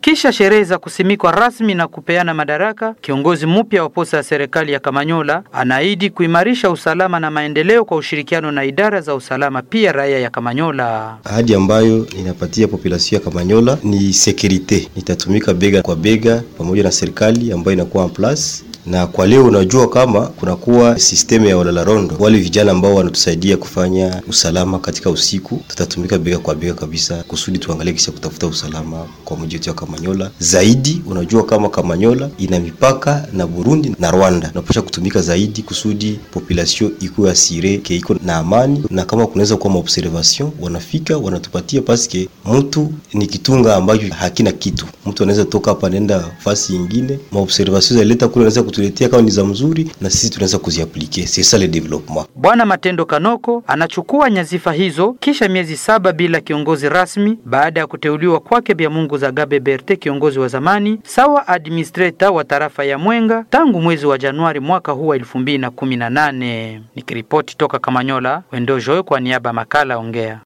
Kisha sherehe za kusimikwa rasmi na kupeana madaraka, kiongozi mpya wa posta ya serikali ya Kamanyola anaahidi kuimarisha usalama na maendeleo kwa ushirikiano na idara za usalama, pia raia ya Kamanyola. Ahadi ambayo ninapatia population ya Kamanyola ni sekurite, nitatumika bega kwa bega pamoja na serikali ambayo inakuwa en place na kwa leo unajua kama kunakuwa sisteme ya walalarondo, wale vijana ambao wanatusaidia kufanya usalama katika usiku, tutatumika bega kwa bega kabisa kusudi tuangalie kisha kutafuta usalama kwa mji wetu wa Kamanyola. Zaidi unajua kama Kamanyola ina mipaka na Burundi na Rwanda, unapasha kutumika zaidi kusudi population ikuwe asire ke iko na amani, na kama kunaweza kuwa maobservation wanafika wanatupatia, paske mtu ni kitunga ambacho hakina kitu. Mtu anaweza toka hapa nenda fasi nyingine, maobservation zaleta kule anaweza tuletea kama ni za mzuri na sisi tunaweza kuziaplike. C'est ça le développement. Bwana Matendo Kanoko anachukua nyazifa hizo kisha miezi saba bila kiongozi rasmi baada ya kuteuliwa kwake Bya Mungu za Gabe Berte, kiongozi wa zamani sawa administrator wa tarafa ya Mwenga tangu mwezi wa Januari mwaka huu wa 2018. Nikiripoti toka Kamanyola, Wendo Joe kwa niaba makala Ongea.